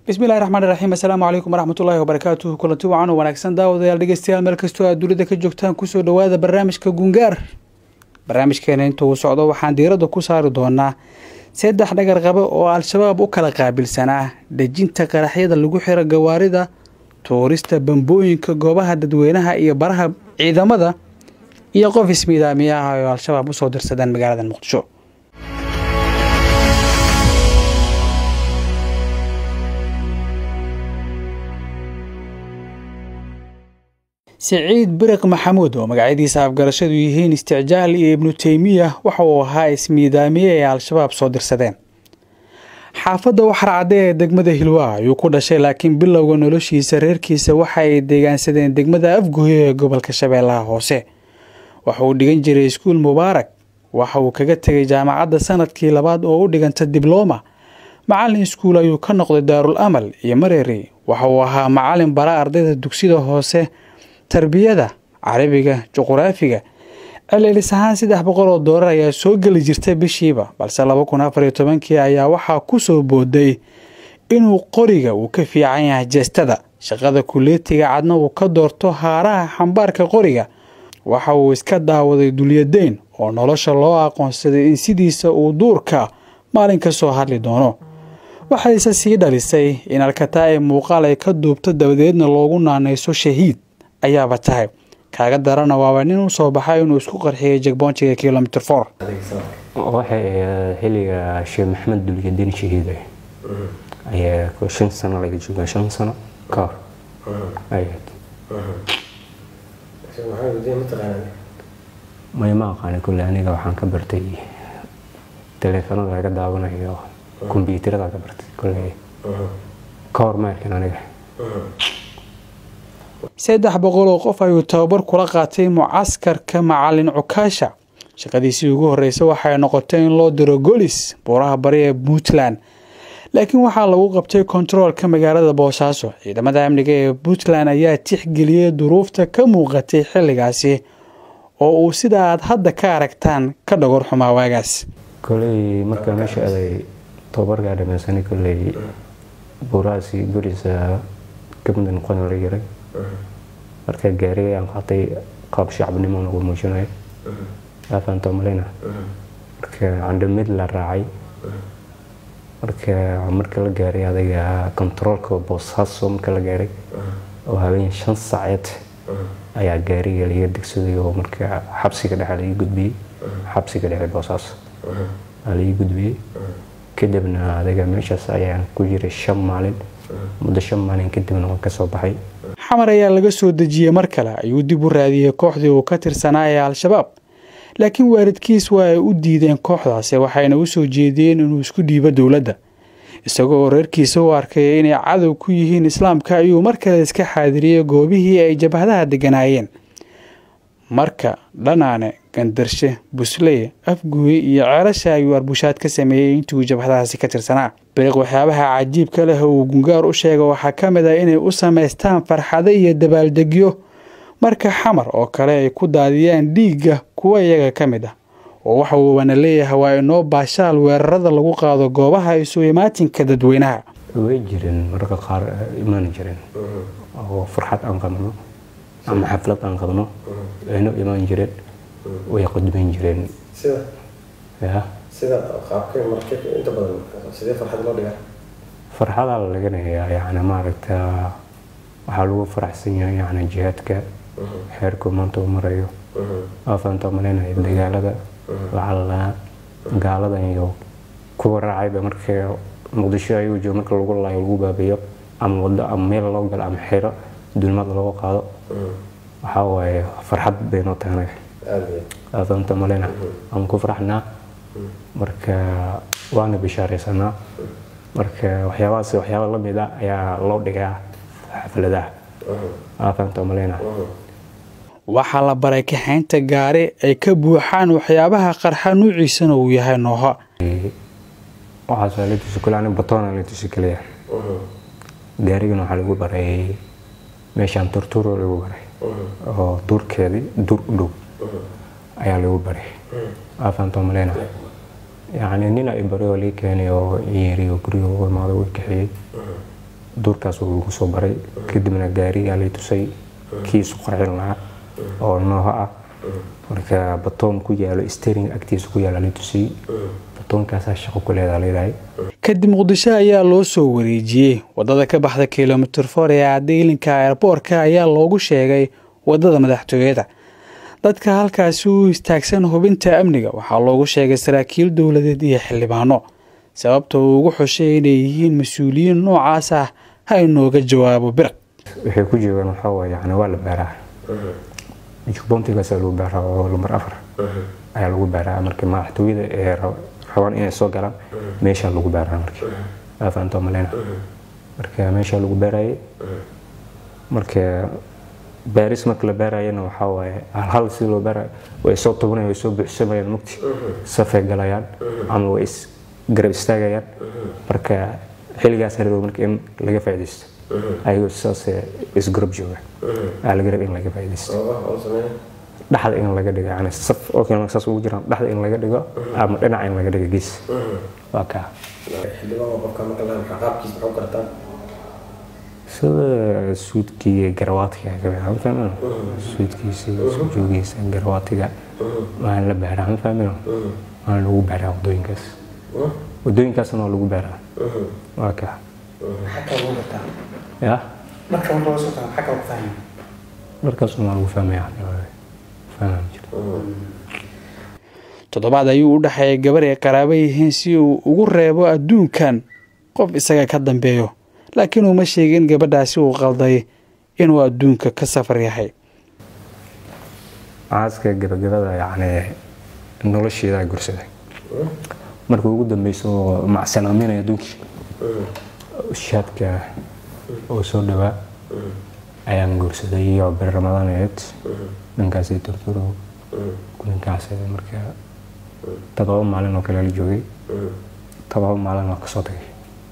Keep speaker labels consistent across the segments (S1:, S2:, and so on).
S1: bismillahi raxmaan raxiim assalaamu calaykum waraxmatullaahi wabarakaatuhu kulanti wacan oo wanaagsan daawadayaal dhegeystayaal meel kastoo aad dunida ka joogtaan kusoo dhowaada barnaamijka gungaar barnaamijkeena inta uu socdo waxaan diiradda ku saari doonaa saddex dhagar qabe oo al-shabaab u kala qaabilsanaa dejinta qaraxyada lagu xiro gawaarida tuurista bambooyinka goobaha dadweynaha iyo baraha ciidamada iyo qof ismiidaamiyaha oo al-shabaab usoo dirsadeen magaalada muqdisho siciid biriq maxamuud oo magacyadiisa afgarashadu yihiin isticjaal iyo ibnu teymiya waxa uu ahaa ismiidaamiye ay al-shabaab soo dirsadeen xaafadda waxarcadde ee degmada hilwaa ayuu ku dhashay laakiin bilowga noloshiisa reerkiisa waxa ay deegaansadeen degmada afgoyo ee gobolka shabeellaha hoose waxa uu dhigan jiray iskuul mubaarak waxa uu kaga tegay jaamacadda sanadkii labaad oo u dhiganta diblooma macalin iskuul ayuu ka noqday daarul amal iyo mareeri waxa uu ahaa macalin bara ardayda dugsida hoose tarbiyada carabiga juquraafiga celcelis ahaan saddex boqol oo doolar ayaa soo geli jirtay bishiiba balse laba kun afar iyo tobankii ayaa waxaa ku soo booday inuu qoriga uu ka fiican yahay jeestada shaqada kuleetiga cadna uu ka doorto haaraha xambaarka qoriga waxa uu iska daawaday dulyadayn oo nolosha loo aqoonsaday in sidiisa uu duurka maalin ka soo hadli doono waxayse sii dhalisay in alkataa ee muuqaal ay ka duubto dabadeedna loogu naanayso shahiid ayaaba tahay kaaga darana waaba nin u soo baxay inuu isku qarxiyay jegboontiga kilomitr for
S2: waxay ahayd xilliga sheekh maxamed dulyadiin shahiiday ayaa shan sano laga joogaa shan sano ka hor ayayd maya ma aqaani kulle aniga waxaan ka bartay taleefanada laga daawanayo kombyuutarada ka bartay kulle ka hor ma arkin aniga
S1: saddex boqol oo qof ayuu tababar kula qaatay mucaskarka macalin cukaasha shaqadiisii ugu horreysay waxay noqotay in loo diro golis buuraha bari ee puntland laakiin waxaa lagu qabtay kontaroolka magaalada boosaaso ciidamada amniga ee puntland ayaa tixgeliyey duruufta ka muuqatay xilligaasi oo uu sida aad hadda ka aragtaan ka dhagor xumaa waagaas
S2: koley markaa meesha aday tababarkaa dhamaysanay koley buurahaasi golis kamida noqon la yaray marka gaariga aan qaatay qaab shacabnimo nagu muujinayo afaanto maleyna marka candhamid la raacay marka marka la gaaray adaga kontaroolka boosaaso marka la gaaray oo habeen shan saaceed ayaa gaariga laga degsaday oo marka xabsiga dhexe laga gudbiyey xabsiga dhexe boosaaso aa laga gudbiyey kadibna adaga meeshaas ayaan ku jiray shan maalin muddo shan maalin kadibna waan kasoo baxay
S1: xamar ayaa laga soo dejiyey mar kale ayuu dib u raadiyey kooxdii uu ka tirsanaa ee al-shabaab laakiin waalidkiis waa ay u diideen kooxdaasi waxayna u soo jeediyeen inuu isku dhiibo dowladda isagoo oo reerkiisa u arkay inay cadow ku yihiin islaamka ayuu mar kale iska xaadiriyey goobihii ay jabhadaha degganaayeen marka dhanaane gandarshe busley afguye iyo ceelasha ayuu arbushaad ka sameeyey intuu jabhadahaasi ka tirsanaa biriq waxyaabaha cajiibka leh uu gungaar u sheega waxaa ka mid ah inay u samaystaan farxado iyo dabaaldegyo marka xamar oo kale ay ku daadiyaan dhiigga kuwa iyaga ka mid ah oo waxa uubana leeyahay waa inoo baashaal weerarada lagu qaado goobaha isu imaatinka dadweynaha
S2: way jireen mararka qaar imaan jireen oo farxad aan qabno ama xaflad aan qabno ayno imaan jireen way qudbayn jireen ya farxadaa la laganayaa yani maaragta waxaa lagu faraxsan yahay yani jihaadka xeerku maanta uu marayo afaanta malaynayo dagaalada lacala gaaladan iyo kuwa raacayba marka muqdisho ayuu joogo marka lagu laayo lagu baabiyo ama wado ama meel loo galo ama xero dulmad looga qaado waxaa waaye farxad bay noo tahay afaanta malayna aan ku faraxnaa marka waana bishaaraysanaa marka waxyaabahaas waxyaaba lamid a ayaa loo dhigaa xafladaha afaanta malayna
S1: waxaa la baray kaxaynta gaari ay ka buuxaan waxyaabaha qarxa nuuciisana uu yahay nooha
S2: waxaas la tusi kale ani batoona la tusi kaliya gaarigana waxaa lagu baray meeshaan turturo lagu baray oo duurkeedii duur u dhow ayaa lagu baray afaanta malayna yacni nin ay bari oo lii keenay oo yeeri oo guriga ugu imaado way kaxeeyey duurkaas uu igu soo baray kadibna gaarigaa lay tusay kii isu qarxin lahaa oo nooha ah marka batoon ku yaalo stering agtiisa ku yaala lay tusiyey batoonkaasaa shaqo ku leedaa leedahay
S1: kadib muqdisho ayaa loo soo wareejiyey wadada ka baxda kilomitir for ee cadeylinka airboorka ayaa loogu sheegay wadada madaxtooyada dadka halkaasi u istaagsan hubinta amniga waxaa loogu sheegay saraakiil dowladeed iyo xildhibaano sababta uu ugu xushay inay yihiin mas-uuliyiin noocaas ah ha inooga jawaabo biraq
S2: waxay ku joogaan waxaa waaye yani waa la baaraa jubboontigaasaa lagu baaraa oo lambar afar ayaa lagu baaraa marka madaxtooyada ee rabaan inay soo galaan meeshaa lagu baaraa marka afaanto maleyna marka meeshaa lagu baarayay marka baaris marka la baarayana waxaa waaye halhal si loo baarayo way soo tubanayaan way soo buuxsamayaan mugti safay galayaan ama way is garab istaagayaan marka xilligaas rabo marka in laga faaidaysto ayagoo saas isgarab jooga aa laga raba in laga faaidaysto dhexda in laga dhigo yani saf oo kale saas ugu jiraan dhexda in laga dhigo ama dhinaca in laga dhigo gees waa kaa sida suudkii garawaatiga kamid suudkiisa joogiisa garawaatiga waan la baaraa ma fahmino waan lagu baaraa wadooyinkaas wadooyinkaasna waa lagu baaraa waa kaa ya markaasna waa lagu fahmaya fahmaya
S1: toddobaad ayuu u dhexeeyay gabar ay qaraabo yihiin si uu ugu reebo adduunkan qof isaga ka dambeeyo laakiin uuma sheegin gabadhaasi uu qalday inuu adduunka ka safar yahay
S2: caaska gabagabada yacni nolosheedaa gursaday markii ugu dambeysa oo macsanaaminaya adduunkii shaadka oo soo dhawaa ayaan guursaday iyo bir ramadaaneed ninkaasay turturo ninkaas marka todoba maalin oo kale la joogay todoba maalin waa kasoo tagay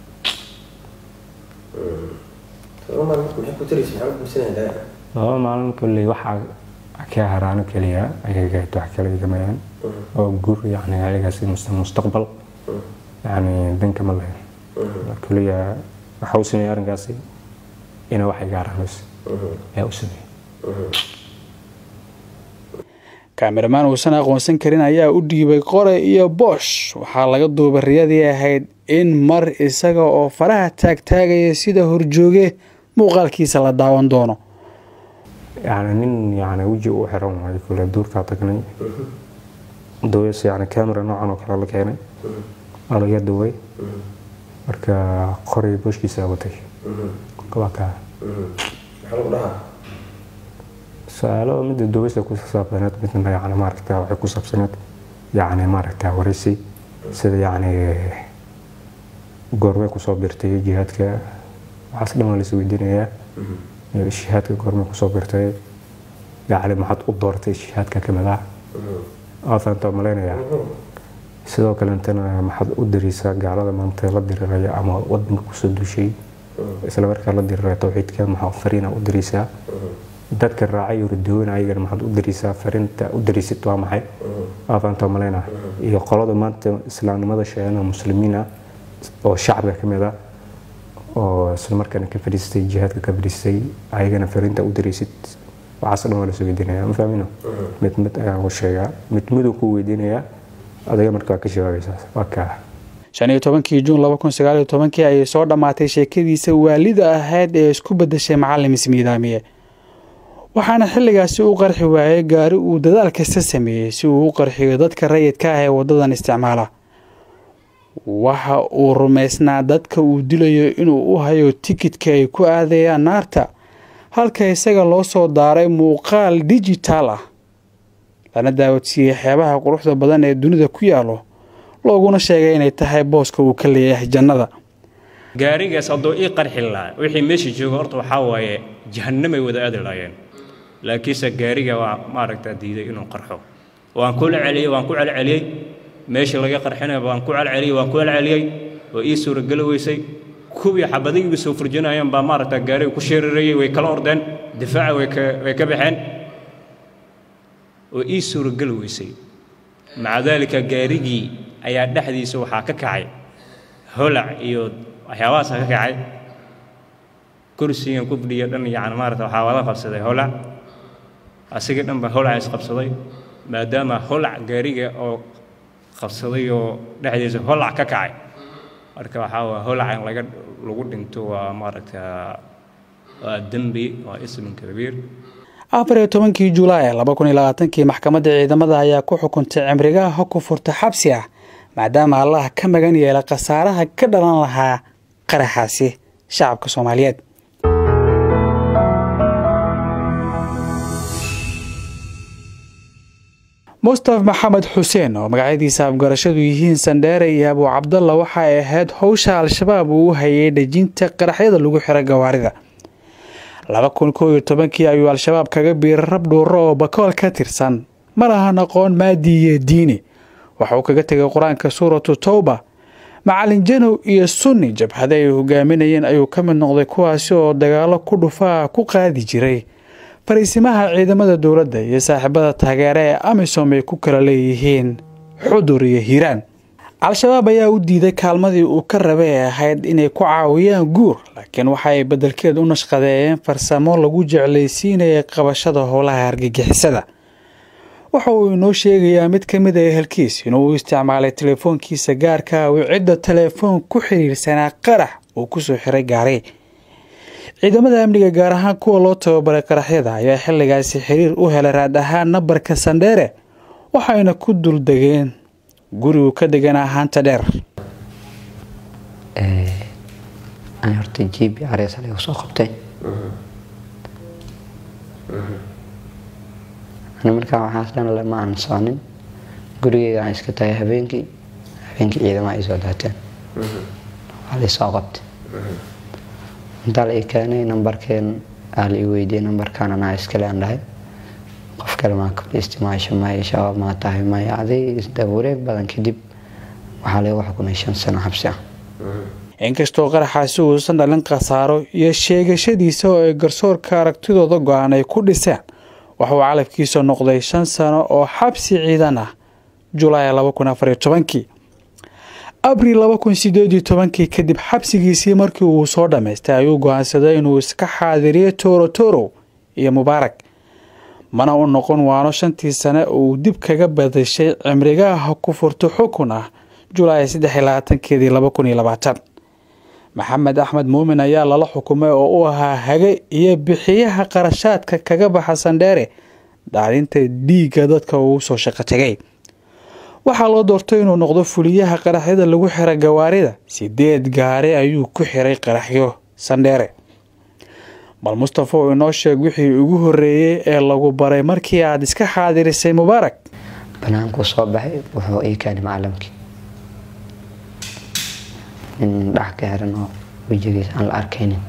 S2: todoba maalin kolley waxaa ka haraano keliya ayagayd wax kale igamayaan oo guur yani ayagaasi mustaqbal yani danka ma lahayn keliya waxa u sameeyey arrinkaasi ina wax iga haraanayso ayaa u sameeyey
S1: kaamiramaan uusan aqoonsan karin ayaa u dhiibay qore iyo boosh waxaa laga duubay riyadii ahayd in mar isaga oo faraha taagtaagaya sida horjooge muuqaalkiisa la daawan doono
S2: yani nin yani weji u xiran waayo kule duurkaa tagnay daweys yani camera noocan oo kale la keenay waa laga duway marka qoray booshkiisa watay waa kaa su-aalo midda daweysta ku saabsaneed midna yani maaragta waxay ku saabsaneed yani maaragta waraysi sida yani goormay kusoo birtay jihaadka waxaas dhan waa la isweydiinayaa jihaadka goormay kusoo birtay yani maxaad u doortay jihaadka kamid ah aafanta malaynayaa sidoo kalentana maxaad u dariisaa gaalada maanta la diriraya ama wadanka kusoo duushay isla markaa la diriraya tawxiidka maxaa fariina u dariisaa dadka raacay ridooyina ayagana maxaad u dariisaa fariinta u dariisid waa maxay aafanta malayna iyo qolada maanta islaamnimada sheegana muslimiin ah oo shacabka ka mid ah oo isla markaana ka fadhiistay jihaadka ka fadhiistay ayagana fariinta u dariisid waxaas dhan waa la soo weydiinaya ma fahmino mid mid ayaan u sheegaa mid miduu ku weydiinayaa adiga marka waa ka jawaabaysaa waa kaa
S1: shan iyo tobankii juun laba kun sagaal iyo tobankii ayay soo dhammaatay sheekadiisa waalida ahayd ee isku beddeshay macalin ismiidaamiye waxaana xilligaasi u qarxi waayay gaari uu dadaal kasta sameeyey si uu u qarxiyo dadka rayidka ah ee waddadan isticmaala waxa uu rumaysnaa dadka uu dilayo inuu u hayo tikidka ay ku aadayaan naarta halka isaga loo soo daaray muuqaal dijitaal ah lana daawadsiiyey xeebaha quruxda badan ee dunida ku yaalo looguna sheegay inay tahay booska uu ka leeyahay jannada
S3: gaarigaas hadduu ii qarxi lahaa wixii meesha jooga horta waxaa waaye jahannamay wada aadi lahaayeen laakiinse gaariga waa maaragtaa diiday inuu qarxo waan ku celceliyey waan ku celceliyey meeshii laga qarxinaya waan ku celceliyey waan ku celceliyey oo ii suurageli weysay kuwii xabadigiiba soo furjinayeen baa maaragtaa gaariga ku sheerarayey way kala ordeen difaaca way ka way ka baxeen oo ii suurageli weysay maca daalika gaarigii ayaa dhexdiisa waxaa ka kacay holac iyo waxyaabahaasa ka kacay kursigan ku fadhiya dhan yacni maarata waxaa wada qabsaday holac asigii dhan baa holac isqabsaday maadaama holac gaariga oo qabsaday oo dhexdiisa holac ka kacay marka waxaa waa holac in laga lagu dhinto waa maaragta waa dembi waa ismin kabiir
S1: afar iyo tobankii julaay laba kun iyo labaatankii maxkamadda ciidamada ayaa ku xukuntay cimrigaha ku furta xabsi ah maadaama allah ka magan yeela khasaaraha ka dhalan lahaa qaraxaasi shacabka soomaaliyeed mustaf maxamed xuseen oo magacyadiisa afgarashadu yihiin sandheere iyo abuu cabdalla waxa ay ahayd howsha al-shabaab uu u hayay dhejinta qaraxyada lagu xiro gawaarida laba kun koo iyo tobankii ayuu al-shabaab kaga biiray rab dhuuro oo bakool ka tirsan ma lahan aqoon maadi iyo diini waxa uu kaga tegay qur-aanka suuratu towba macalin janow iyo sunni jabhada ay hogaaminayeen ayuu ka mid noqday kuwaasi oo dagaalo ku dhufaa ku qaadi jiray fariisimaha ciidamada dowladda iyo saaxiibada taageere ee amisom ay ku kala leeyihiin xudur iyo hiiraan al-shabaab ayaa u diiday kaalmadii uu ka rabay ee ahayd inay ku caawiyaan guur laakiin waxa ay beddelkeed u nashqadeeyeen farsamo lagu jeclaysiinaya qabashada howlaha argagixisada waxa uu inoo sheegayaa mid ka mid a ehelkiis inuu u isticmaalay telefoonkiisa gaarka uu cidda telefoon ku xiriirsanaa qarax uu kusoo xiray gaari ciidamada amniga gaar ahaan kuwa loo tababaray qaraxyada ayaa xilligaasi xiriir u helay raad ahaan nambarka sandheere waxayna ku duldegeen guri uu ka deganaa haanta dheer
S4: ani horta g b r s laga soo qabtay ani markaa waxaas dhan lama aan soonin gurigeyga aan iska tagay habeenkii habeenkii ciidama ay soo daateen waa la soo qabtay intaa la ii keenay nambarkeen aa la ii weydiiyey nambarkaan anaa iskale aan dhahay qof kale maa kula isticmaasho maya shabaab maa tahay maya aday isdawareeg badan kadib waxaa lagu xukumay shan sano xabsi ah
S1: inkastoo qaraxaasi uusan dhalin khasaaro iyo sheegashadiisa oo ay garsoorka aragtidooda go-aan ay ku dhiseen waxauu calafkiisa noqday shan sano oo xabsi ciidan ah julaay laba kun afariyo tobankii abril laba kun sideed iyo tobankii kadib xabsigiisii markii uu soo dhammaystay ayuu go-aansaday inuu iska xaadiriyo tooro torow iyo mubaarak mana u noqon waano shantii sane uu dib kaga badashay cimrigaha ku furto xukun ah julaay saddex iyo labaatankeedii laba kun iyo labaatan maxamed axmed muumin ayaa lala xukumay oo u ahaa hage iyo bixiyaha qarashaadka kaga baxa sandheere daadinta dhiigga dadka uu soo shaqo tegay waxaa loo doortay inuu noqdo fuliyaha qaraxyada lagu xira gawaarida sideed gaari ayuu ku xiray qaraxyo sandheere bal mustafa oo inoo sheeg wixii ugu horreeyey ee lagu baray markii aad iska xaadirisay mubaarak
S4: banaankuu soo baxay wuxuu ii keenay macalamkii nin dhax ka xiran oo wejigiisa aan la arkaynin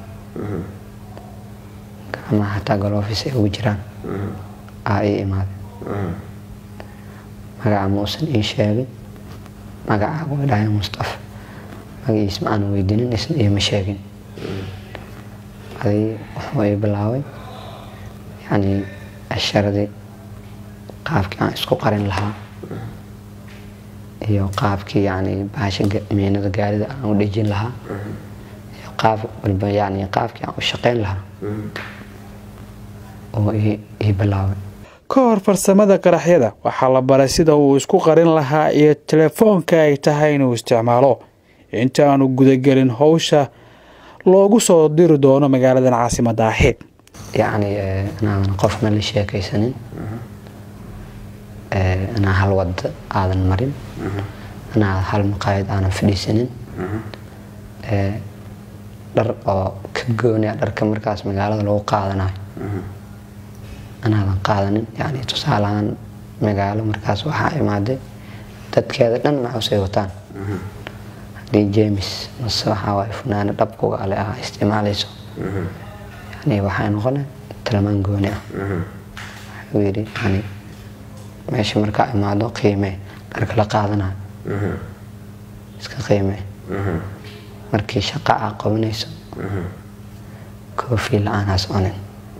S4: gacmaha xataa galoofis ay ugu jiraan aa ii imaaday magaca muusan ii sheegin magaca waa dhahay mustafa magaciis ma aan weydinin isna iima sheegin aday wuxuu ii bilaabay yacni asharadii qaabkii aan isku qarin lahaa iyo qaabkii yacni bahasha miinada gaarida aan u dhejin lahaa iyo qaab walba yacni qaabkii aan u shaqayn lahaa oo ii bilaabay
S1: ka hor farsamada qaraxyada waxaa la baray sida uu isku qarin lahaa iyo telefoonka ay tahay inuu isticmaalo inta aanu gudagelin howsha loogu soo diri doono magaaladan caasimada ahi
S4: yacni inaadan qofna la sheekaysanin inaa hal wada aadan marin inaa hal maqaayad aanan fadhiisanin dhar oo ka gooniya dharka markaas magaalada lagu qaadanayo inaadan qaadanin yani tusaalahaan magaalo markaas waxaa imaaday dadkeeda dhan maxusay wataan haddii james mase waxaa waay funaano dhabkuga ale ah isticmaalayso yani waxay noqone talamaan gooni ah wuxuu yidhi yani meesha markaa imaado qiimee dharka la qaadanayo iska qiimee markii shaqa aa qabanayso koofi la-aan ha soconin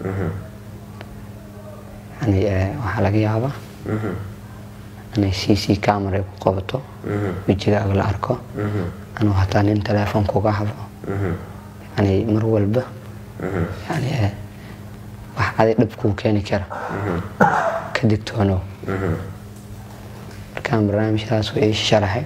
S4: yani waxaa laga yaabaa inay c c camera ay ku qabato wejigaaga la arko anuu hataa nin telefoon kuga hadlo yani mar walba yani eh, wax adi dhib kuu keeni kara ka digtoonow markaan barnaamijkaas uu ii sharaxay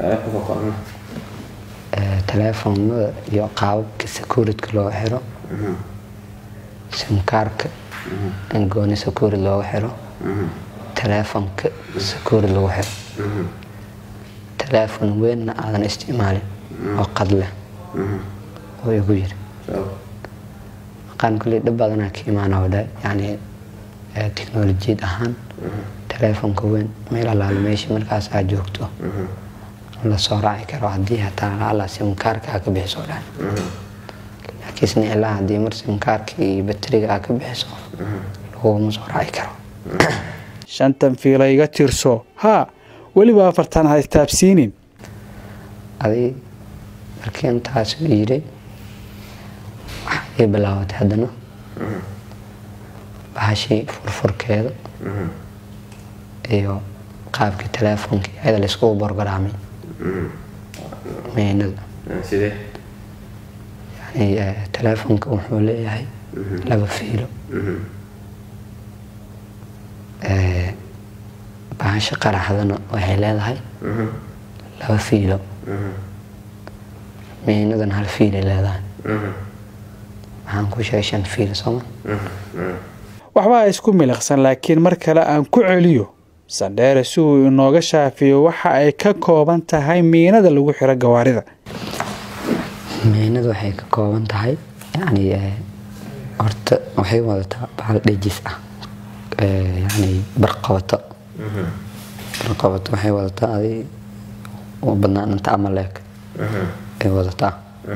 S4: eh, taleefoonada iyo qaababka securityka loo xiro simkaarka in gooni security looga xiro taleefonka security lagu xiro taleefon weynna aadan isticmaalin oo qad leh oo igu yiri maqaan kulli dhib badanaa ka imaana wadha yani eh, tiknolojiyad ahaan taleefonka weyn meel alaale meesha markaas aad joogto la soo raaci karo haddii hataa alla simkaarka aa ka bixiso dhan laakiinse ilaa haddii mar simkaarka iyo bateriga aa ka bixiso laguma soo raaci karo
S1: shantan fiila iga tirso haa weliba afartan ha istaabsiinin
S4: adi markii intaas u yidhi waxaa ii bilaabatay haddana bahashii furfurkeeda iyo qaabkii taleefonkii ayada layskugu borgaraamay meynada
S2: sidee
S4: yani eh, taleefonka wuxuu leeyahay laba fiilo Eh, bahasha qaraxdana waxay leedahay laba fiilo meynadana hal fiilay leedahay waxaan ku sheegay shan fiil sooma
S1: waxbaa isku miliqsan laakiin mar kale aan ku celiyo sandheere si uu inooga shaafiyo waxa ay ka kooban tahay miinada lagu xiro gawaarida
S4: meynadu waxay ka kooban tahay yani eh, horta waxay wadataa bahal dhejis ah Eh, yani barqabato barqabato waxay wadataa adi u badnaan inta ama leeg ay wadataa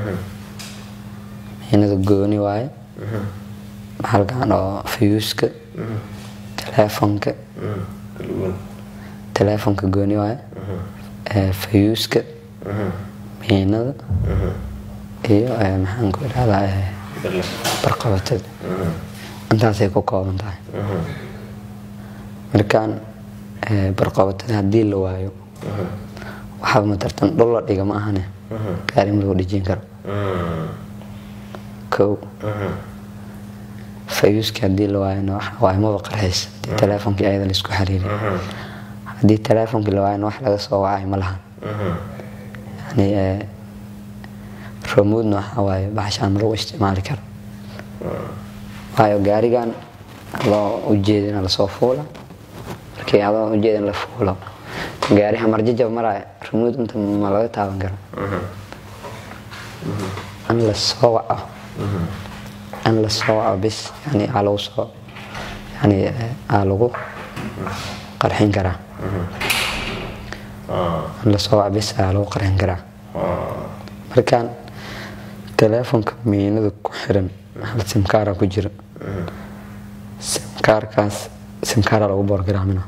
S4: meynada gooni waaye bahalkan oo fayuuska taleefonka taleefonka gooni waaye Eh, fayuuska meynada iyo eh, maxaan ku idhahdaa eh, barqabatada intaasay ku kooban tahay markaan eh, barqabatada haddii la waayo waxaaba matartan dhul la dhiga ma ahane gaari ma lagu dhejin karo kow fayuuska haddii la waayona waxa waaye maba qarxays haddii taleefonkii ayada laisku xiriiriy haddii taleefonkii la waayona wax laga soo wacay ma lahan yani eh, remoodna waxaa waaye baxashaan ma lagu isticmaali karo waayo gaarigan adoo ujeedina lasoo fuula markii adoo ujeedin la fuulo gaari hamarjajab maraya remood inta ma laga taaban karo in la soo waco in la soo waco bis yani aa lagu soo yani eh, aa lagu qarxin karaa in la soo waco bis aa lagu qarxin karaa markaan taleefonka miinada ku xiran hal simkaara ku jira simkaarkaas simkaara lagu boorgaraamina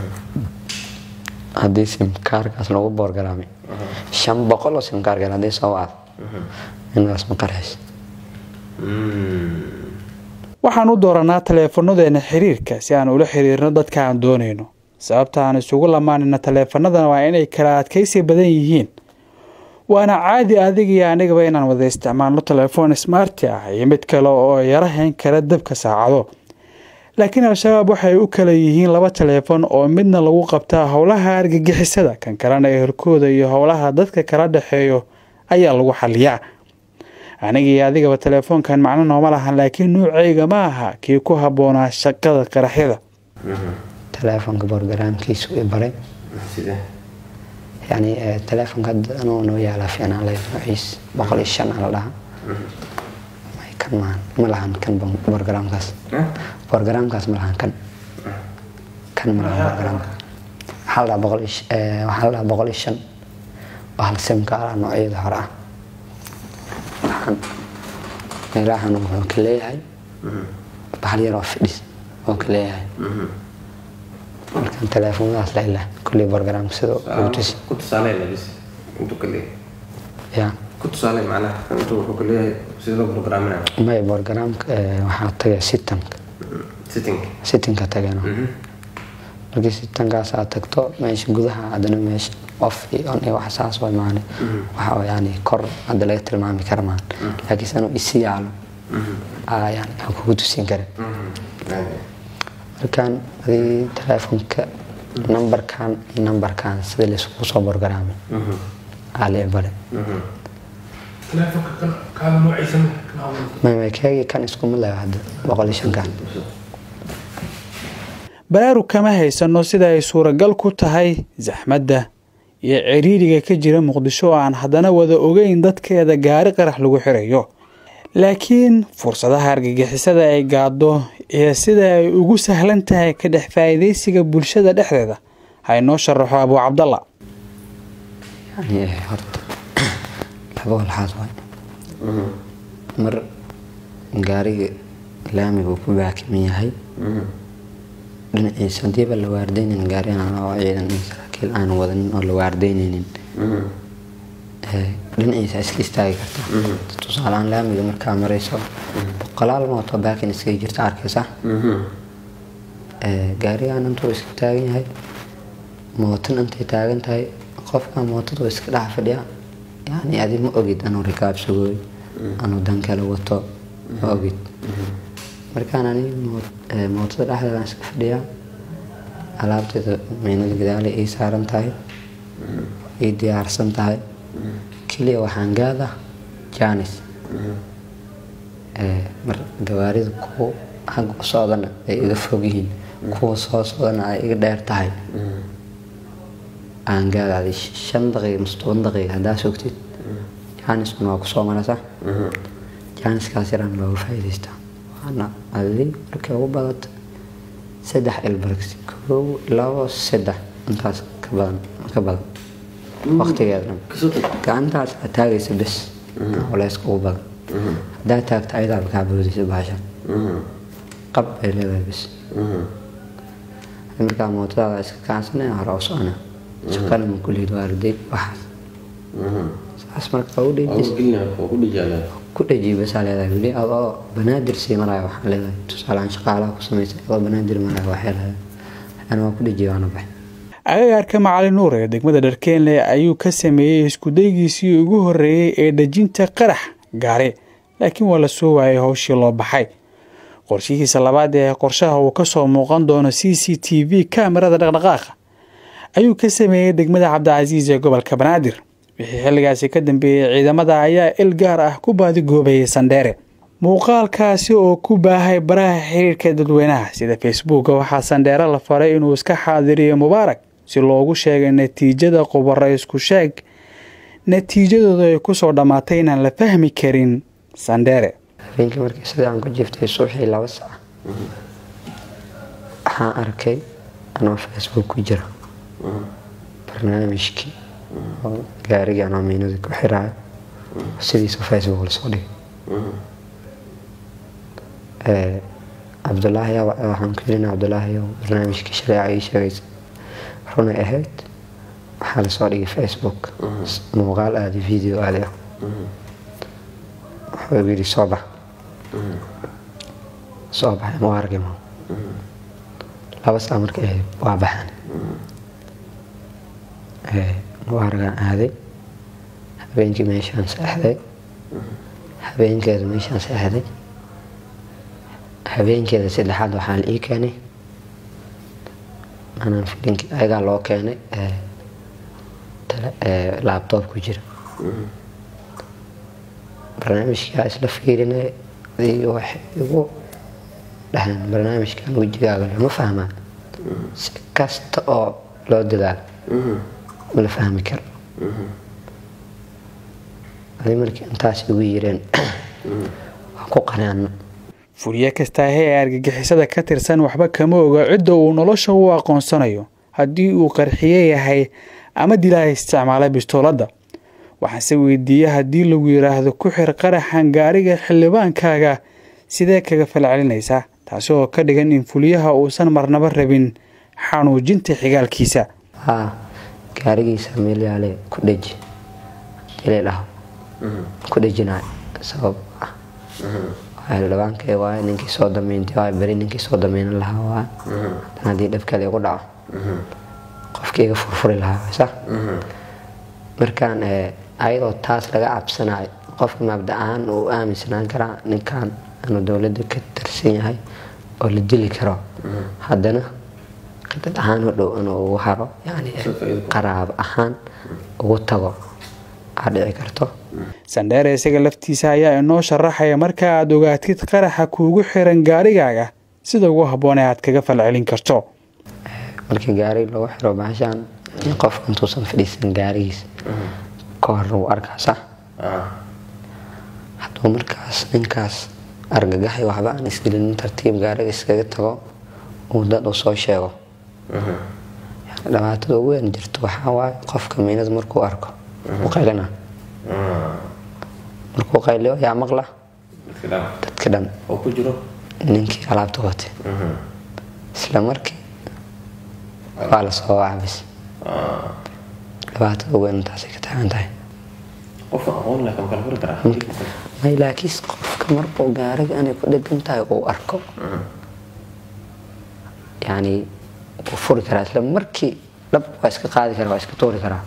S4: haddii simkaarkaas lagu boorgaraamay shan boqol oo simkaarkan haddii soo wacdo inadaas ma qarxayso
S1: waxaan u dooranaa taleefanadeenna xiriirka si aan ula xiriirno dadka aan doonayno sababta aan isugu lamaanina taleefanadana waa inay kala adkaysi badan yihiin waana caadi adiga iyo anigaba inaan wada isticmaalno telefoon smarti ah iyo mid kale oo yara hayn kara dabka saacado laakiin al-shabaab waxay u kala yihiin laba teleefon oo midna lagu qabtaa howlaha argagixisada kan kalena ehelkooda iyo howlaha dadka kala dhexeeyo ayaa lagu xaliyaa aniga iyo adigaba telefoonkan macno nooma lahan laakiin nuucayga ma aha kii ku habboonaa shaqada qaraxyada
S4: taleefonka borgaraamkiisu i baray
S2: sidee
S4: yani eh, taleefonka hadda anuu noo yaalaa fiicnaan leh noociis boqol iyo shan ala dhaha may kan maahan ma lahan kan bon- borgaraamkaas borgaraamkaas ma lahan kan kan ma lahan borgaraamka waxaa la dhaha boqol iyo sh- eh, waxaa la dhaha boqol iyo shan oo hal simka ala noocyada hore ah waxaan meelahan wuxuu ka leeyahay bahal yar oo fidhis oo ka leeyahay markaan taleefonadaas la ilaa kulley borgaraamka sida ugu tusi
S2: ku tusaalee labis intuu ka leeyahay
S4: ya
S2: ku tusaalee macnaha intuu wuxuu ka leeyahay sida loo programinayo
S4: may borgaraamka eh, waxaa tagay sitanka
S2: sitting
S4: sitinka tageen markii sitankaas aad tagto meesha gudaha haddana meesha off iyo on iyo wax saas way maane waxa oo yani kor hadda laga tilmaami kara maan laakiin sanuu isi yaalo ayaan aan kugu tusin karin markaan adii teleefonka nambarkan iyo nambarkan sida layskugu soo borgaraamay aa la ibare
S5: teleefonka kan kaada noociisan
S4: mamkeegii kan isku mid laha hadda boqol iyo shankan
S1: baraarug kama haysano sida ay suuragal ku tahay saxmadda iyo ciriiriga ka jira muqdisho oo aan haddana wada ogeyn dadkeeda gaari qarax lagu xirayo laakiin fursadaha argagixisada ay gaaddo iyo sida ay ugu sahlan tahay ka dhex faa'iidaysiga bulshada dhexdeeda ha inoo sharaxo abuu cabdalla
S4: yani horta laba walxaad waay mar gaariga laamiga uu ku baakiman yahay dhinaciisa hadiiba la waardeynin gaari aan oo ciidan iyo saraakiil aan wadanin oo la waardeyneynin dhinaciisa iska istaagi kartaa tusaaleaan laamiga markaa marayso boqolaal mooto baakin iskaga jirta arkaysa gaarigaan intuu iska taagan yahay mootan intay taagan tahay qofka mootada iska dhex fadhiya yani adi ma ogid anuu rikaabsagooy anuu dan kale wato ma ogid markaan ani mootada dhexdeedaan iska fadhiyaa alaabteeda meynada gadaale ii saaran tahay ii diyaarsan tahay keliya waxaan gaada janis mar gawaarida kuwa xagga u socdana ay iga fog yihiin kuwa soo socdana ay iga dheer tahay aan gaadaaday shan daqiiqa mise toban daqiiqa haddaa sogtid jaaniskuna waa kusoo marasa jaaniskaas yaraan looga faa'iidaystaa waana adi markay ugu badata saddex ilbargsi koow labo saddex intaas ka badan ka badan waqtigeeda gacantaas aad taagaysa bes culeyska ugu badan haddaa taagta ayadaaba kaa boodaysa bahashan qab bay leedahay bes markaa mootadaada iska kacansanaya hore u socona shaqana ma kulihid waarday waxaas saas marka u dhejis ku dhejiy basaa leedahay weli adoo banaadir sii maraya waxaan leedahay tusaalaan shaqaalaha ku samaysa adoo banaadir maraya waxay leedahay ana waa ku dhejiy waana baxay
S1: agagaarka macalin nuur ee degmada dharkeenle ayuu ka sameeyey iskudaygiisii ugu horreeyey ee dhejinta qarax gaari laakiin waa la soo waayay howshii loo baxay qorshihiisa labaad ee qorshaha uu ka soo muuqan doono c c t v kamerada dhaqdhaqaaqa ayuu ka sameeyey degmada cabdicasiis ee gobolka banaadir wixii xilligaasi ka dambeeyey ciidamada ayaa il gaar ah ku baadigoobayay sandheere muuqaalkaasi oo ku baahay baraha xiriirka dadweynaha sida facebooka waxaa sandheere la faray inuu iska xaadiriyo mubaarak si loogu sheegay natiijada qubaro isku sheeg natiijadooda ay kusoo dhammaatay inaan la fahmi karin sandheere
S4: habeenkii markii sidii aan ku jiftay suuxii laba sac waxaan arkay anoo facebook ku jira barnaamijkii oo gaarigii anoo miinada ku xiraayo sidiisa facebook lasoo dhigay cabdulaahi waxaan ku yirina cabdulaahi barnaamijkii shareeca ii sheegaysa runay ahayd waxaa lasoo dhigay facebook muuqaal aadi video aadi ah wuxuu igu yidhi soo bax soo baxay ma argay ma laba saa markay ahayd waa baxan mubaaragaan aaday habeenkii meeshaan seexday habeenkeeda meeshaan seexday habeenkeeda saddexaad waxaa la ii keenay anaan filinkii ayagaa loo keenay laabtoob ku jira barnaamijkaa isla fiirinay waxay igu dhaheen barnaamijkan wejigaaga lama fahmaa si kasta oo loo dadaalo ma la fahmi karo adi markii intaas igu yireen waan ku qanaano
S1: furiye kastaahe ee argagixisada ka tirsan waxba kama oga cidda uu nolosha u aqoonsanayo haddii uu qarxiye yahay ama dilaa isticmaalay bistooladda waxaanse weydiiyey haddii lagu yidhaahdo ku xir qaraxan gaariga xildhibaankaaga sidee kaga falcelinaysaa taasi oo ka dhigan in fuliyaha uusan marnaba rabin xanuujinta xigaalkiisa
S4: haa gaarigiisa meel yaale ku dheji hadii la dhaho ku dhejinayo sabab ah xildhibaankay waay ninkii soo damiintay waay beri ninkii soo dameynan lahaa waay haddana haddii dhab kale igu dhaco qofkii iga furfuri lahaa sa markaan ayadoo taas laga cabsanayo qofka mabda ahaan uu aaminsanaan karaa ninkan inuu dowladda ka tirsan yahay oo la dili karo haddana dad ahaan u dhow inuu ugu haro yani qaraab ahaan ugu tago aa dhici karto
S1: sandheere isaga laftiisa ayaa inoo sharaxaya marka aad ogaatid qaraxa kuugu xiran gaarigaaga sida ugu habboon ee aad kaga falcelin karto
S4: markii gaari lagu xiro bahashaan in qofka intuusan fadhiisan gaarigiisa ka hor lagu arkaa sax hadduu markaas ninkaas argagaxay waxba aan isgelinin tartiib gaariga iskaga tago uu dad u soo sheego yani dhibaatada ugu weyn jirto waxaa waaye qofka miinada markuu arko u qaylina markuu qayliyo yaa maqla dadka dhan ninkii alaabta watay isla markii waa lasoo wacbis dhibaatada ugu weyn intaasay ka taagan tahay may laakiin qofka markuu gaariga inay ku dhegan tahay uu arko yani wuu furi karaa isla markii dhab waa iska qaadi karaa waa iska tuuri karaa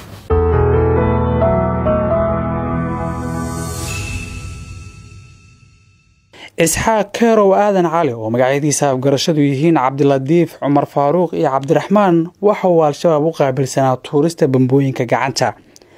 S1: isxaaq keerow aadan cali oo magacyadiisa afgarashadu yihiin cabdilatiif cumar faaruuq iyo cabdiraxmaan waxa uu al-shabaab u qaabilsanaa tuurista bambooyinka gacanta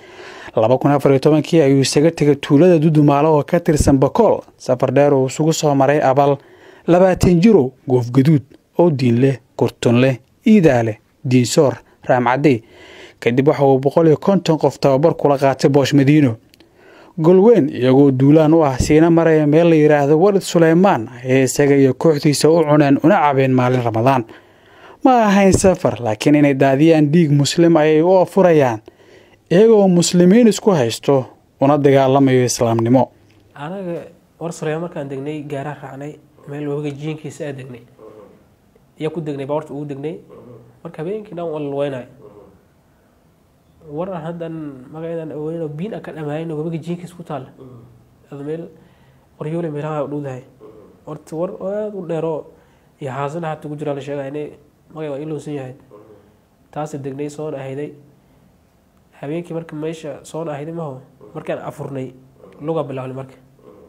S1: kii ayuu isaga tegay tuulada dudumaalo oo ka tirsan bakool safar dheer uu isugu soo maray abal labaatan jirow goofgaduud oo diinleh kurtunleh iidaaleh diinsoor raamcadey kadib waxa uu boqol iyo konton qof tababar kula qaatay boosh madiino golweyn iyagoo duulaan u ah siina maraya meel la yidhaahdo walid suleymaan ayay isaga iyo kooxdiisa u cuneen una cabeen maalin ramadaan ma ahayn safar laakiin inay daadiyaan dhiig muslim ayay u afurayaan iyagoo muslimiin isku haysto una dagaalamayo islaamnimo
S6: anaga war suleymaan markaan degnay gaaraan raacnay meel wabiga jiinkiisa aa degnay iyo ku degnay baawarta ugu degnay marka habeenkii dhan waa lalweynayo war aan haddan magaceedan aweyno biin aan ka dhamaayn wabiga jiinkiisa ku taalla ad meel qoryoole meelaha u dhowdahay horta war aada u dheeroo iyo haasana hata ku jiraa la sheegaya inay magay waa ilowsan yahay taasa degnay soona ahayday habeenkii marka meesha soona ahayday maho markaan afurnay luga bilaabnay marka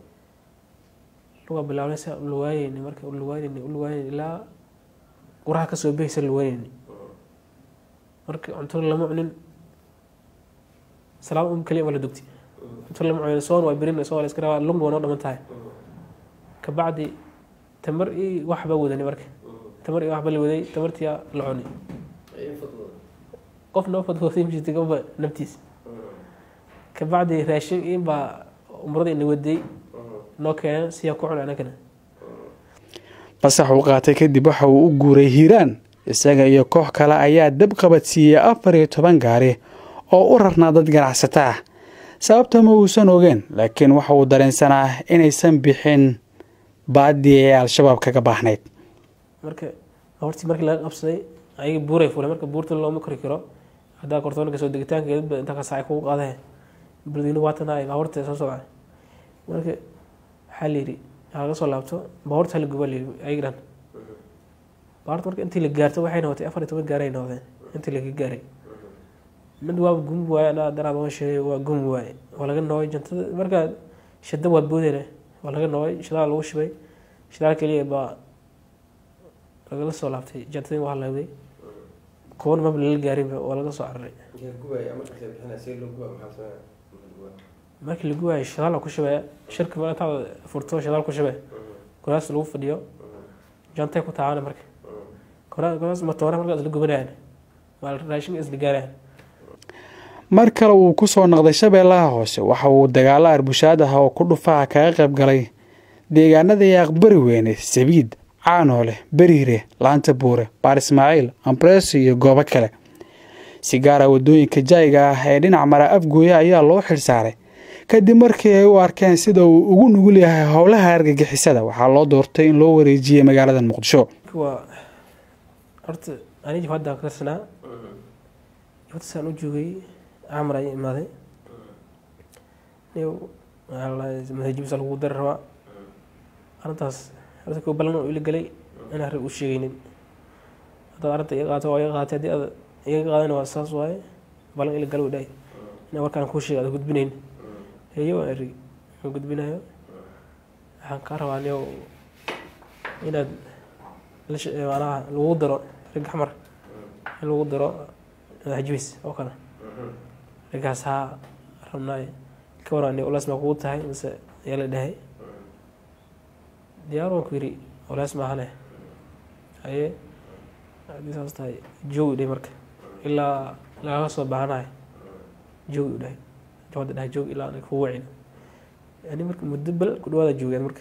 S6: luga bilaabnay sa luwaayeyni marka luwaayeyni luwaayeyni ilaa quraha kasoo behaysa luwaayeyni marka cunto lama cunin salaam um kaliya waa la dugtay cunto lama cunin soon waa berin soo la iska rabaa lugna waa noo dhaman tahay kabacdi tamar i waxba wadanay marka tamar i waxba la waday tamartiyaa la cunay qof noo fadfooday mjirta gaba naftiisa kabacdi raashin in baa umrada ina waday noo keeneen siyaa ku cunay anagana
S1: fasax uu qaatay kadib waxa uu u guuray hiiraan isaga iyo koox kale ayaa dab qabadsiiyey afar iyo toban gaari oo u rarnaa dad ganacsata ah sababta ma uusan ogeen laakiin waxa uu dareensanaa inaysan bixin baadii ee al-shabaab kaga baahnayd
S6: marka hortii markii laga qabsaday ayaga buuray fulay marka buurta looma kori karo haddaa kortoonka soo degitaankeedba inta ka saacay kugu qaadee burdino waatan ay baabuurta soo socday marka waxaa la yidhi laga soo laabto baabuurta hala guba layidhi ayaga dhan baabuurta marka intii la gaarto waxay noqotay afar iyo toban gaaray noqdeen intii laga gaaray mid waa gumi waaye anaa daraad waan sheegay waa gumi waaye waa laga noogay jantada markaa shada waa boodene waa laga noogay shidaal lagu shibay shidaal keliya baa lagala soo laabtay jantadii waa halawday kuwan maba lala gaarinba waa laga soo cararay markii la gubayo shidaal ku shibaya shirka ma intaad furto shidaal ku shibe kuraas lagu fadhiyo jantay ku taabana marka kuraas matoore markaas la gubanayaan waa raashinka isla gaarayaan
S1: mar kale uu ku soo noqday shabeellaha hoose waxa uu dagaalo arbushaad ah oo ku dhufaha kaga qayb galay deegaanada yaaqbari weyne sabiid caanoole beriire laanta buure baar ismaaciil ambresi iyo goobo kale si gaara waddooyinka jaayiga ah ee dhinac mara afgooya ayaa loo xilsaaray kadib markii ay u arkeen sida uu ugu nugul yahay howlaha argagixisada waxaa loo doortay in loo wareejiyey magaalada muqdisho
S6: waa horta ani jabhadda ka tirsanaa jabhadda saan u joogay camar ayaa imaaday madajibisa lagu dari rabaa arrintaas horta koo ballan ila galay inaan rag u sheegaynin haddaad arrinta iga qaato waa iga qaatay haddii aad iga qaadana waa saas waaye ballan ila galo dhahay inaan warkaan kuu sheega aad gudbinayn heyo waan eri aan gudbinayo waxaan kaa rabaa niyow inaad la sh- macnaha lagu daro ragga xamar in lagu daro madaxjibis oo kale raggaas haa rabnaay ka waran ni olaas maa kugu tahay mise ayaa la dhahay diyaar waan ku yidhi olaas maahane haye haddii saas tahay joogi dhahay marka ilaa lagaga soo baahanahay joogi u dhahay jawada dhahay joogi ilaa anaga kugu wacin yani marka muddo bal ku dhawaada joogeen marka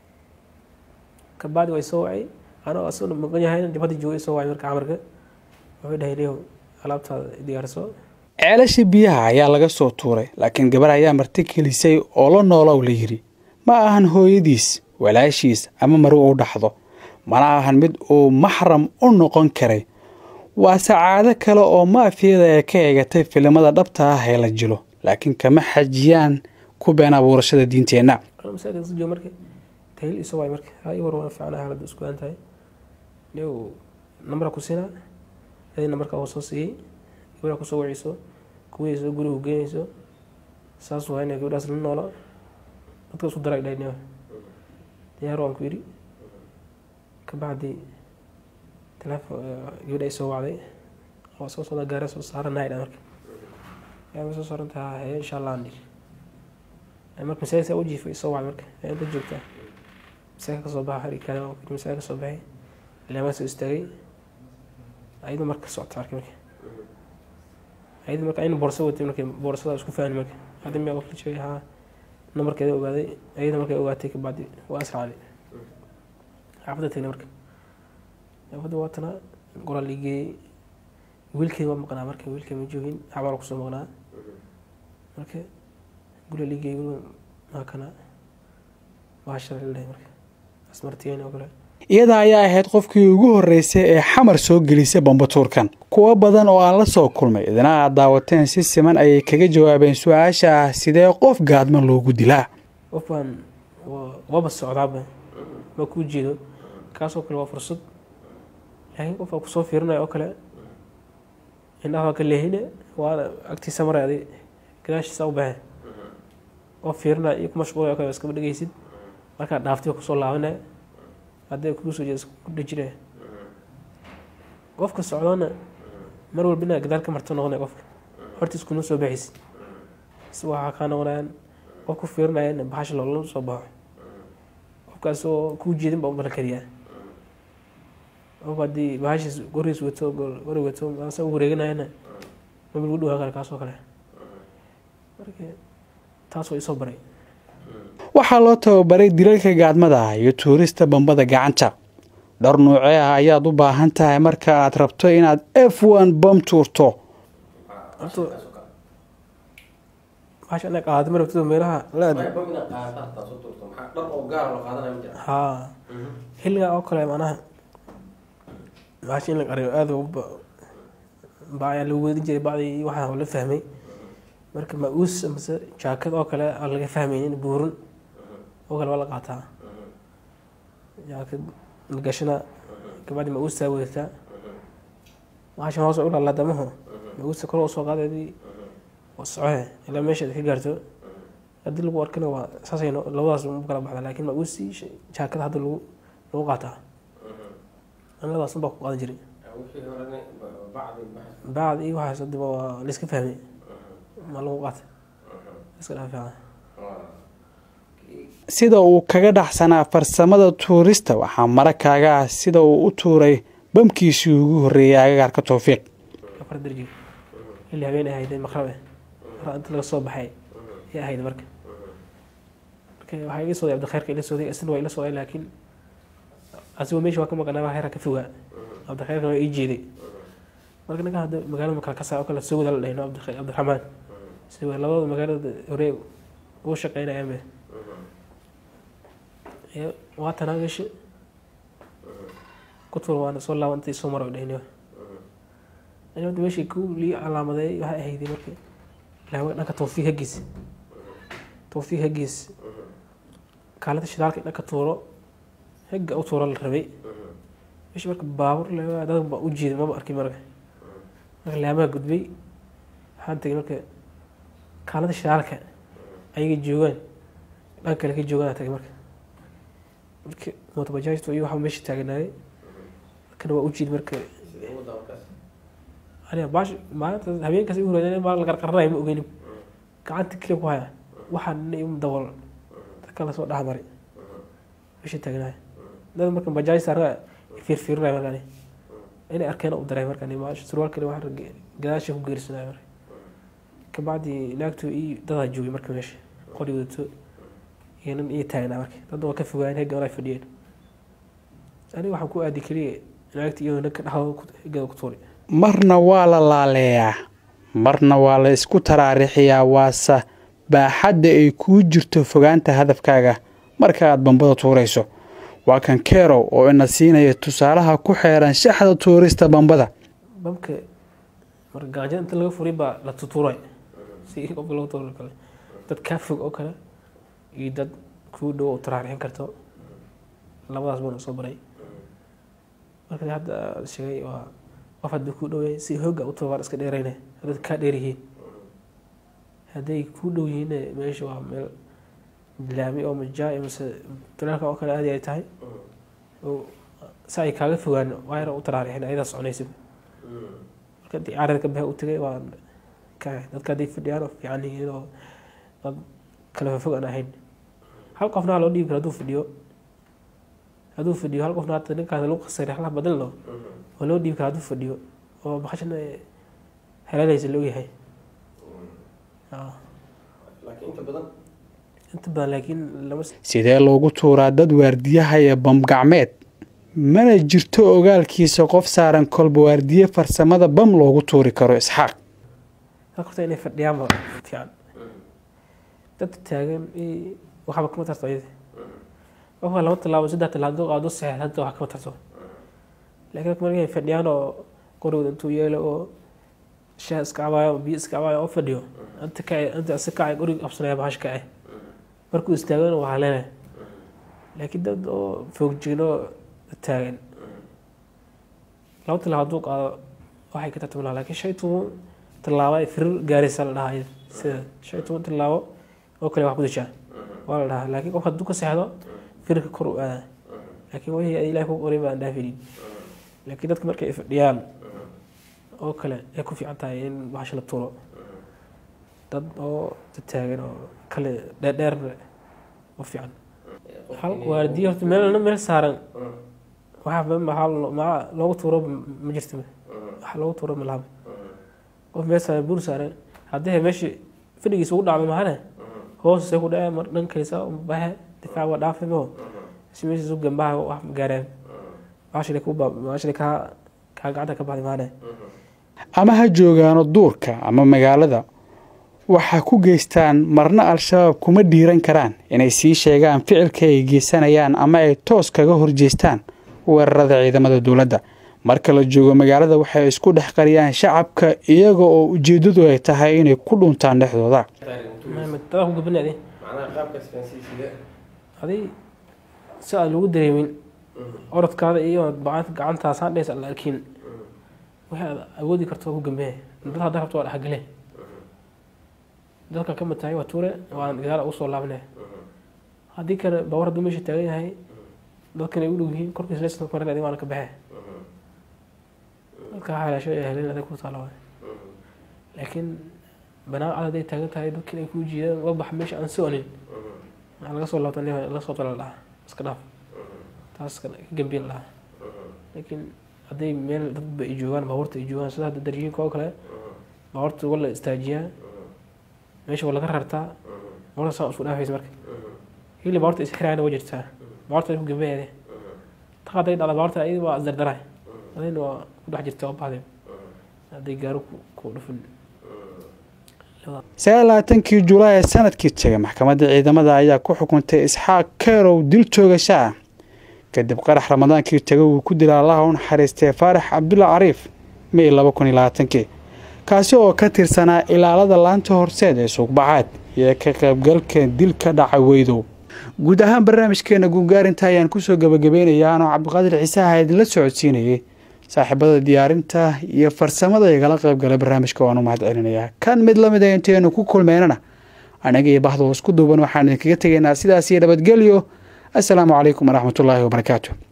S6: kabacdi way soo wacay anoo asaguna maqan yahayna dibadda joogay soo wacay marka camarka wuxuu dhahay niyow alaabtaada diyaarso
S1: ceelashii biyaha ayaa laga soo tuuray laakiin gabar ayaa marti gelisay oo la noolow la yidhi ma ahan hooyadiis walaashiis ama mari u dhaxdo mana ahan mid uu maxram u noqon karay waa sacaado kale oo maafiyada ee ka eegatay filimada dhabta ah ee la jilo laakiin kama xajiyaan ku been abuurashada diinteenna
S6: anaa masaajidka iska jooga marka tahil isoo waay marka ha ii war wana fiicnaa xaaladda isku aan tahay niyow nambara ku siinaa adii nambarka oo soo siiyey gabadha kusoo waceyso kuweyso guriga geynayso saas waa inay gabadhaas la noola dadka isku daray dhahay niyow diyaar waan ku yidhi kabacdi teleefon gabadha ay soo wacday waa soo socda gaara soo saaranahay dha marka yaa ma soo saaran tahaa hee insha allah aan dhiri marka masaajidka u jiifay soo wacday marka ee inta joogtaa masaajidka kasoo baxa xarig kale oo masaajidka kasoo baxay ilaamaa soo istaagay ayadu marka socota marka marka ayadu marka ayna boorso watay marka boorsada isku fahmi marka hadda miyaa qof la joogay haa nambarkeeda ogaaday ayada markay ogaatay kabacdi waa asracday xaafadda tagnay marka xaafadda waatana goraa liigeeyey wiilkeeda waa maqnaa marka wiilkeeda ma joogin xabaal kusoo maqnaa marka guriga liigeeyey guriga maakana waa shalay la dhahay marka asmartiyen oo kale
S1: iyada ayaa ahayd qofkii ugu horreysay ee xamar soo gelisay bambatuurkan kuwo badan oo aan la soo kulmay idina aad daawateen si siman ayay kaga jawaabeen su-aasha ah sidee qof gaadma loogu dilaa
S6: qof baan waa- waaba socdaaba ma kuu jeedo kaasoo kale waa fursad laakiin qof baa kusoo fiirinaya oo kale indhaha waa ka leehine waana agtiisa maray adig gadaashiisa u baxe oo fiirinaya iyo ku mashquulaya oo kale waa iskaba dhegeysid markaa dhaaftay waa kusoo laabanaya hadday kugu soo jeedo ku dhejinaya qofka socdoona mar walba inaad gadaal ka marto noqonaya qofka hortiis kuma soo baxaysid is waxaa kaa noqonayaan qof ku fiirinayana baxasha loola soo baxo qofkaas oo kuu jeedin baa u balan kariyaa qof haddii bahashiis gorigiis wato gori wato asa u wareeganayana maba lagu dhawaan kara kaasoo kale marka taas waa isoo baray
S1: waxaa loo tababaray dilalka gaadmada ah iyo tuurista bambada gacanta dhowr nuucee ah ayaad u baahan tahay marka aad rabto inaad f one bam tuurto
S6: horta bahasha anaga qaadata ma rabtid meelaha la aado haa xilligaa oo kale macnaha bahasha in la qariyo aada ugu ba- baa ayaa lagu weedin jiray bacdii iyo waxaa la fahmay marka ma-uus amase jaakad oo kale aan laga fahmaynin buurin oo kale waa la qaataa jaakad la gashana kabacdi ma-uustaa wadataa bahashan hoos u laalaa damaho ma-uusta kor usoo qaadadii waa socohe ilaa meeshaad ka gaarto haddii lagu arkana waa saasay no- labadaas u kala baxda laakiin ma-uusi jaakada hadda lagu lagu qaataa anladaas baa ku qaadan jiray bacd iyo waxaas hadiba waa laiska fahmay ma lagu qaata iska dhaafaa
S1: sida uu kaga dhaxsanaa farsamada tuurista waxaa mara kaaga ah sida uu u tuuray bamkiisii ugu horreeyay agagaarka towfiiq
S6: afar darji xilli habeen ay ahayd maqrabe mar inta laga soo baxay ayay ahayd marka marka waxaa ila sooday cabdikhayrka ila sooday isna waa ila sooday laakiin asigoo meesha waa ka maqanaa waa heera ka fogaa cabdikhayrka waa ii jeeday marka ninka hadda magaalada makala kasaa oo kale soo wada la dhahayno cabdikhay cabdiraxmaan si waa labada magaalada hore ugu shaqeynayaanbe Ee, waa tanaa meesha ku tuur waana soo laaban intii soo maro dhahayno ani hadda meeshii ku lii calaamadeey waxay ahayd marka ilaahay dhanka tawfiiq hagiis tawfiiq hagiis kaalada shidaalka dhanka tuuro hegga u tuuro la rabay meesha marka baabur le dad baa u jeeday maba arkin marka marka laamaha gudbay waxaan tegay marka kaalada shidaalka ayaga joogaan dhan kale ka joogaan tagay marka marka mootobajaajtu iyo waxaa meesha taaganaayay kana waa u jiid marka aniga baash maalinta habeenkaas igu horeeyay maal la qarqaranayo ma ogeynin gacanta kaliya ku haya waxaa nina imu dabool dadka lasoo dhex maray meesha taaganaaya dad marka bajaaj saarna fiirfiirinaya markaani inay arkeen u daray markaani maash surwaalkani waxaa gadaasha ku geerisanaya marka kabacdi naagtu iyo dadaa joogay marka meesha qori wadato iyo nin iyo taagnaa marka dad waa ka fogaayeen hegan ay fadhiyeen aniga waxaan ku aadi keliya naagta iyo ninka dhexdooda hegada ku tuuray
S1: marna waa la laaleeyaa marna waa la isku taraarixiyaa waase baaxadda ay kuu jirto fogaanta hadafkaaga marka aad bambada tuurayso waa kan kerow oo ina siinaya tusaalaha ku xeeran shaxda tuurista bambada
S6: bamka marka gaajada inta laga furay baa la tutuuray si qofka loo tuuro kale dad kaa fog oo kale iyo dad kuu dhow oo taraarixin karto labadaas baan soo baray marka hadda aad sheegay waa qof haddii kuu dhow yahay si hooga u tuuro waan iska dheerayna haddaad kaa dheer yihiin hadday kuu dhow yihiin meesha waa meel laami oo majaa mase talaalka oo kale aadi ay tahay oo si ay kaaga fogaan waayna u taraarixin ayadaa soconaysa marka haddii carada ka baxe u tagay waa ka dadka hadday fadhiyaan oo fiican yihiin oo dad kala fofog aan ahayn hal qofna waa loo dhiibi kara hadduu fadhiyo hadduu fadhiyo hal qofna hata ninkaas lagu qasay rexlaha badan lo waa loo dhiibi kara hadduu fadhiyo oo bakashana heleelaysa la ogyahay inta badan laakiin lama
S1: sidee loogu tuuraa dad waardiyaha iyo bam gacmeed mana jirto ogaalkiisa qof saaran kolba waardiye farsamada bam loogu tuuri karo isxaaq
S6: dadka horta inay fadhiyaan ba fiican dad taagan waxba kama tarto ayada qofka laba tallaabo saddex tallaabo qaado saxeex hadda wax kama tarto laakiin dadka markay fadhiyaan oo qorigooda intuu yeelo oo shaah iska cabaayo biyo iska cabaayo oo fadhiyo inta kacay inta isa kacay qoriga qabsanaya bahash kacay markuu istaagana waa haleenaya laakiin dad oo foogjiino taagan laba tallaabo hadduu qaado waxay ka tartami lahaa laakiin shan iyo toban tallaabo ay firir gaaraysa la dhahaa sida shan iyo toban tallaabo oo kale wax ku dishaa waa la dhahaa laakiin qof hadduu ka seexdo firirka kor u aadaa laakiin wixii ilahay ku qoray baan dhaafinin laakiin dadka markay fadhiyaan oo kale ay ku fiican tahay in bahasha la tuuro dad oo taagan oo kale dheerdheer u fiican hal waardiye horta meel meel saaran waxa maxaa loogu tuuro ma jirto waxa loogu tuuro ma lahaba qof meel saaran buur saaran haddii meesha fadhigiisa ugu dhacdo mahane hoosase ku dhacee mar dhankaysa baxe difaac waa dhaafay maho si meeshiisu gambaha wax gaareen maashile ku maashile kaa kaa gacanta ka baxday mahane
S1: ama ha joogaano duurka ama magaalada waxaa ku geystaan marna al-shabaab kuma dhiiran karaan inay sii sheegaan ficilka ay geysanayaan ama ay toos kaga horjeestaan weerarada ciidamada dowladda marka la joogo magaalada waxay isku dhex qariyaan shacabka iyaga oo ujeeddadu ay tahay inay ku dhuntaan dhexdooda
S6: dadaa ku gabana adi adi si aan lagu dareemin orodkaada iyo gacantaas aan dhaysa la arkin wixii aad awoodi karto ku gambee dad hadda rabto waa dhexgale dadka ka mid tahay waa tuure waan gadaal ugu soo laabnay haddii kale bawar hadduu meesha taagan yahay dadkan ay u dhow yihiin korkiisa lesna marin adi waana ka baxee dadka haleesho ee helen adag ku taala waay laakiin banaan cad hadday taagan tahay dadkan ay kuu jiidaan uga bax meesha aan soconin maxaa laga soo laabta laga soo tala dhaha iska dhaaf taas ka gambiin lahaa laakiin hadday meel dadba ay joogaan baabuurta ay joogaan sida hadda darjiinka oo kale baabuurta waa la istaajiyaa meesha waa laga rartaa baabuurta saa isku dhaafaysa marka hili baabuurta isxiraayana waa jirtaa baabuurta ku gambeeyade ta hadday dhacda baabuurta ayada waa isdardaraay adayna waa ku dhex jirta oo baxday hadday gaaro ku dhufin
S1: sagaal labaatankii julaay ee sanadkii tegay maxkamadda ciidamada ayaa ku xukuntay isxaaq kerow dil toogasho ah kadib qarax ramadaankii tegay uu ku dila allaha u naxariistay faarax cabdulla cariif may laba kun iyo labaatankii kaasi oo ka tirsanaa ilaalada laanta horseed ee suuqbacaad iyo ka qaybgalka dil ka dhaca weydow guud ahaan barnaamijkeena guungaarinta ayaan kusoo gabagabeynayaa anoo cabdiqaadir ciise aha idinla socodsiinayay saaxiibada diyaarinta iyo farsamada igala qaybgalay barnaamijka waan u mahad celinayaa kan mid lamid a intaynu ku kulmeynana anaga iyo bahda hoos ku duuban waxaan idinkaga tegaynaa sidaas iyo nabadgelyo assalaamu calaykum waraxmatullaahi wabarakaatu